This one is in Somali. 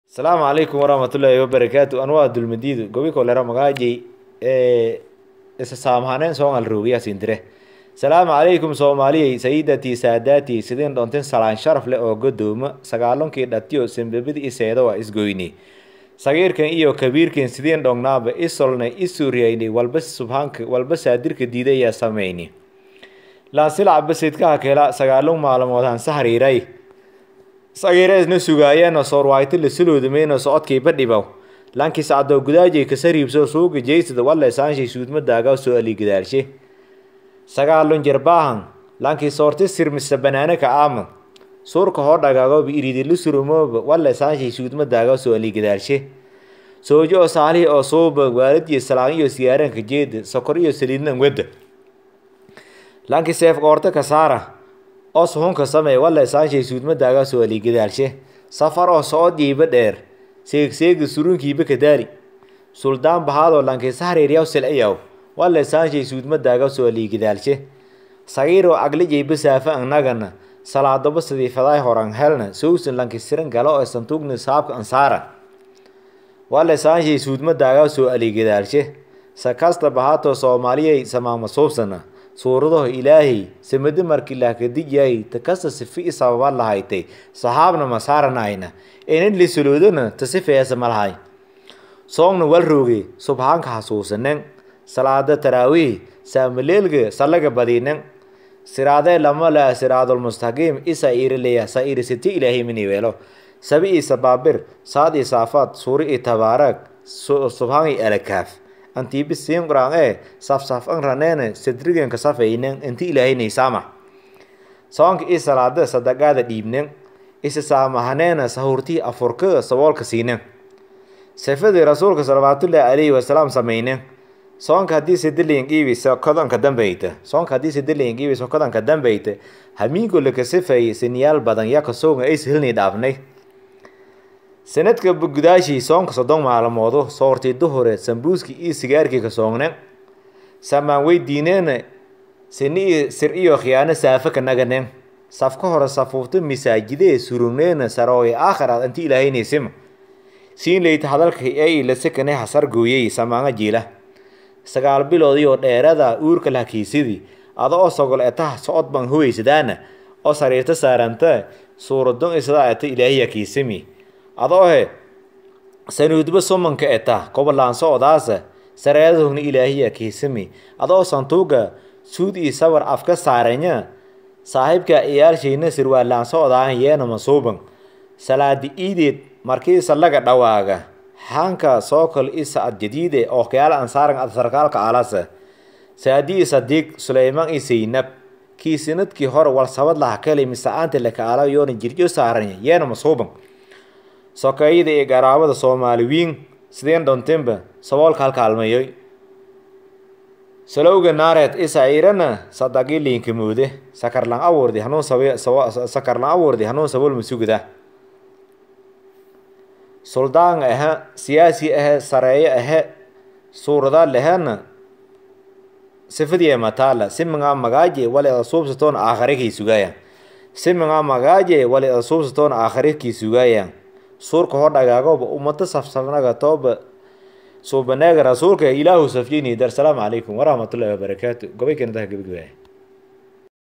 asalaamu calaykum waraxmatullaahi wabarakaatu anwaa dulmadiidu gobi kolera magaajay ee isa saamhaneen soongal roogiyaa sindire salaamu calaykum soomaaliyey sayidatii saadatii sidin dhontin salaan sharaf leh oo godoomo sagaalonkii dhatiyo sembebidi iseeda waa isgoyni sagiirkan iyo kabiirkan sidin dhongnaaba isolnay isuuriyayni walba subhaanka walba saadirka diidayaa samayni laansilac basidkaha kela sagaalon maalmood hanse hariiray sagiireesna sugaayeenoo soorwaayta la suloodamayno socodkiiba dhibow lankii sacdoo gudaajay kasariibso suuga jeysada wale saanshay suudmadaaga soo aligidaalshe sagaalon jerbaahan lankii soorti sirmisa banaanaka aama suurka hoo dhagaagoba iridila surumooba wale saanshay suudmadaaga soo aligidaalshe soojo oo saalihi oo suuba waaladiyo salaan iyo siyaaranka jeeda sokor iyo saliidnan wedda lankii seef qoorta ka saara oo suhunka samey wale saanshay suudmadaaga soo aligidaalshe safar oo socodiiba dheer seegseega surunkiiba kadaali suldaan bahaadoo lankii sahriiryaw silciyaw wale saanshay suudmadaaga soo aligidaalshe sagiiroo aglijayba saafa annagana salaadoba sidii fadaay horan helna sowsan lanki siran galo oo santuugna saabka ansaara wale saanshay suudmadaaga soo aligidaalshe sakasta bahaatoo soomaaliyay samaama suubsana suuradaho ilaahay samadi markii laakadijyaay takasta sifi i sababa lahaytay saxaabna masaaranayna enan lisaloodana tasifeesa malahay soongna wal rooge subhaanka xasuusanen salaada taraawiih saamaleelga salaga badinen siraadee lama laa siraadulmustaqiim isa iirileya sa iirisiti ilaahay miniweelo sabi i sabaabir saad i saafaad suuri i tabaarag subhaan i alakaaf antiibi siin quraan ee safsaf an raneene sadrigenka safaynen inti ilaahaynay saamax soonka i salaada sadaqaada dhiibnen isa saamahaneena sahurtii afurka saboolka siinen sifadii rasuulka salawaatullaahi calayhi wasalaam sameynen soonka haddii sidiliin qiibi sokodanka dambeyta soonka haddii sidiliin qiibi sokodanka dambeyta hamiinko laka sifay siniyaal badan yaka sooga ay silni dhaafnay sanadka gudaashii soonka soddon maalmoodo soortii duhureed sambuuskii iyo sigaarkii ka soognen samaan weydiineena sini sir iyo khiyaano saafa ka naganen safka hore safuufta masaajidee surugneena sarooye aakhiraad inti ilaahaynaysim siin leyta hadalka ay lasekane hasar gooyey samaanga jiila sagaal biloodii oo dheerada uurka lahakiisidii ada oo sogol etaha socod baan howeysadaana oo sariirta saaranta suuradon isadaa eta ilaahiya kiisimi adoohe sanuudba sumanka eta kobolaanso odaasa sareedahogna ilaahiya kiisimi adoo santuuga suud iyo sawar afka saaranya saaxiibka iyaalshayna sirwaalaanso odaan yeena masuuban salaadi iideed markii salaga dhawaaga xaanka sookol i sacad jadiide oo kayaala ansaaran ad sarkaalka alasa saadii sadiiq suleymaan i saynab kii sanadkii hore walsabad laha kale misacaanta lakaala yoona jirjo saaranya yeena masuuban sokeeyada iyo garaabada soomaaliwiin sideen dhontinba saboolka halkaalmayoy salowga naareed isairana sadaqii liinkamoode sakarlan awoordi hanuun sakarlan awoordi hanuun sabool masugada suldaan ahe siyaasi ahe sareeyo ahe suurada lehena sifadii mataala siminga magaaje wali ada suubsatoona aakhirikii sugaayan siminga magaaje wali ada suubsatoona aakhirikii sugaayan suurka hoo dhagaagoba ummado safsafnaga tooba suubaneega rasuulka ilaahu safyini dar salaamu calaykum waraxmatullaahi wabarakaatu gobay keenadaha gebagabaya